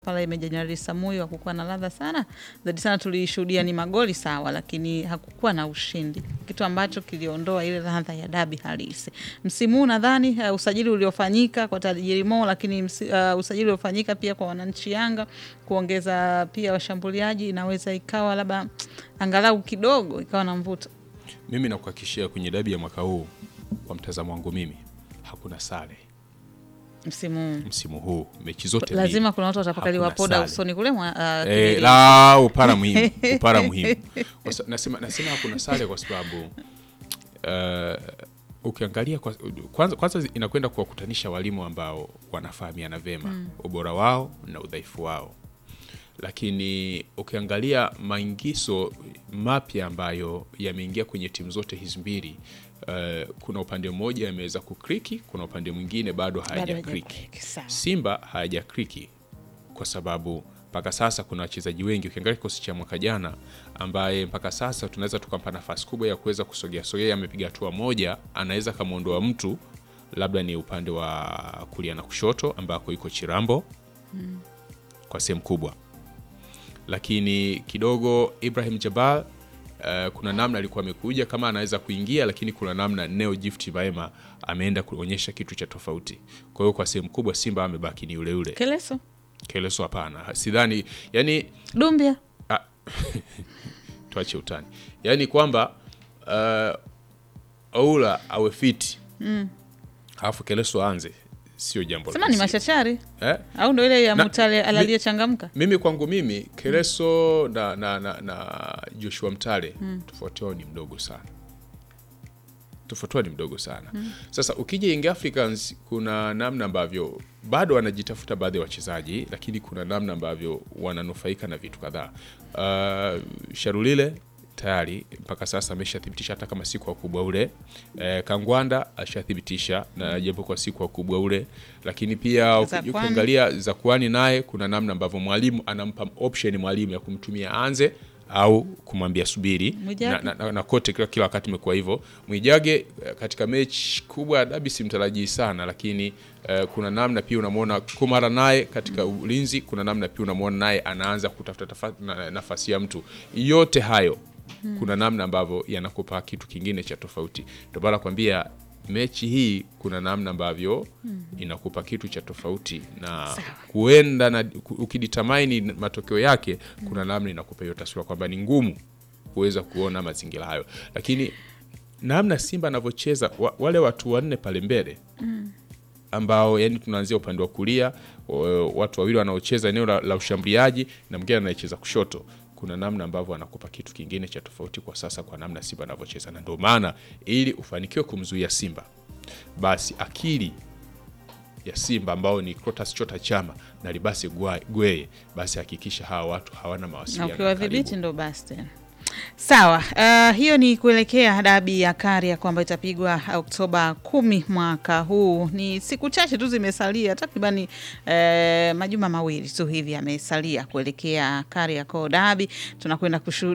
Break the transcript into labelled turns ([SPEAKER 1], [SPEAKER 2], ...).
[SPEAKER 1] pale Meja Jenerali Samuyo hakukuwa na ladha sana zaidi sana, tulishuhudia ni magoli sawa, lakini hakukuwa na ushindi, kitu ambacho kiliondoa ile ladha ya dabi halisi. Msimu huu nadhani uh, usajili uliofanyika kwa tajiri Mo, lakini msi, uh, usajili uliofanyika pia kwa wananchi Yanga kuongeza pia washambuliaji, inaweza ikawa labda angalau kidogo ikawa na mvuto.
[SPEAKER 2] Mimi nakuhakikishia kwenye dabi ya mwaka huu, kwa mtazamo wangu mimi, hakuna sare
[SPEAKER 1] Msimu huu
[SPEAKER 2] msimu huu, mechi zote
[SPEAKER 1] lazima
[SPEAKER 2] mbili.
[SPEAKER 1] kuna watu watapakaliwa
[SPEAKER 2] Hakuna
[SPEAKER 1] poda
[SPEAKER 2] sare.
[SPEAKER 1] usoni kule mwa, uh,
[SPEAKER 2] Eh,
[SPEAKER 1] kileleni.
[SPEAKER 2] la upara muhimu upara muhimu Kwa sa- nasema, nasema hakuna sare kwa sababu uh, ukiangalia kwa, kwanza, kwanza inakwenda kuwakutanisha walimu ambao wanafahamiana vema ubora wao na udhaifu wao, lakini ukiangalia maingizo mapya ambayo yameingia kwenye timu zote hizi mbili uh, kuna upande mmoja yameweza kukriki, kuna upande mwingine bado
[SPEAKER 1] Bado
[SPEAKER 2] hayaja kriki.
[SPEAKER 1] hajakriki, sawa.
[SPEAKER 2] Simba hayajakriki kwa sababu mpaka sasa kuna wachezaji wengi. Ukiangalia kikosi cha mwaka jana, ambaye mpaka sasa tunaweza tukampa nafasi kubwa ya kuweza kusogea sogea, amepiga hatua moja, anaweza kamwondoa mtu, labda ni upande wa kulia na kushoto ambako iko Chirambo kwa sehemu kubwa, lakini kidogo Ibrahim Jabal Uh, kuna namna alikuwa amekuja kama anaweza kuingia, lakini kuna namna Neo Gift Maema ameenda kuonyesha kitu cha tofauti. Kwa hiyo kwa sehemu kubwa Simba amebaki ni yule yule.
[SPEAKER 1] Keleso
[SPEAKER 2] Keleso hapana, sidhani. Yani
[SPEAKER 1] Dumbia
[SPEAKER 2] ah, tuache utani, yani kwamba uh, Oula awe fiti alafu Keleso aanze, sio jambo
[SPEAKER 1] sema ni
[SPEAKER 2] rahisi.
[SPEAKER 1] machachari
[SPEAKER 2] eh?
[SPEAKER 1] au ndo ile ya
[SPEAKER 2] Na-
[SPEAKER 1] Mutale
[SPEAKER 2] mi-
[SPEAKER 1] aliyechangamka
[SPEAKER 2] Mimi kwangu mimi Keleso na, na, na, na Joshua Mtale tofauti wao ni mdogo sana, tofauti wao ni mdogo sana. Sasa ukija Young Africans kuna namna ambavyo bado wanajitafuta baadhi ya wachezaji, lakini kuna namna ambavyo wananufaika na vitu kadhaa. Uh, Sharulile tayari mpaka sasa ameshathibitisha hata kama si kwa ukubwa ule. Eh, Kangwanda ashathibitisha na japo kwa si kwa ukubwa ule, lakini pia uki-
[SPEAKER 1] Zakwani.
[SPEAKER 2] ukiangalia Zakuani naye kuna namna ambavyo mwalimu anampa option mwalimu ya kumtumia anze au kumwambia subiri
[SPEAKER 1] Mwijage.
[SPEAKER 2] na, na, na, na kote kila, kila wakati imekuwa hivyo. Mwijage eh, katika mechi kubwa ya dabi simtarajii sana, lakini eh, kuna namna pia unamwona Kumara naye katika ulinzi, kuna namna pia unamwona naye anaanza kutafuta tafa- na- nafasi ya mtu. Yote hayo kuna namna ambavyo yanakupa kitu kingine cha tofauti. Ndio maana nakwambia mechi hii kuna namna ambavyo inakupa kitu cha tofauti na kuenda na ukiditamaini matokeo yake, kuna namna inakupa hiyo taswira kwamba ni ngumu kuweza kuona mazingira hayo, lakini namna Simba anavyocheza wa, wale watu wanne pale mbele ambao yani tunaanzia upande wa kulia, wa- watu wawili wanaocheza eneo la, la ushambuliaji na mwingine anayecheza kushoto. Kuna namna ambavyo anakupa kitu kingine cha tofauti kwa sasa, kwa namna Simba anavyocheza, na ndio maana ili ufanikiwe kumzuia Simba, basi akili ya Simba ambao ni Clatous Chota Chama na Libase Gwa- Gweye, basi hakikisha hawa watu hawana
[SPEAKER 1] na
[SPEAKER 2] mawasiliano
[SPEAKER 1] ukiwadhibiti
[SPEAKER 2] karibu.
[SPEAKER 1] ndo basi tena. Sawa, uh, hiyo ni kuelekea dabi ya Karia kwamba itapigwa Oktoba kumi mwaka huu. Ni siku chache tu zimesalia, takribani eh, majuma mawili tu hivi yamesalia kuelekea Kariakoo dabi. Tunakwenda kushuhudia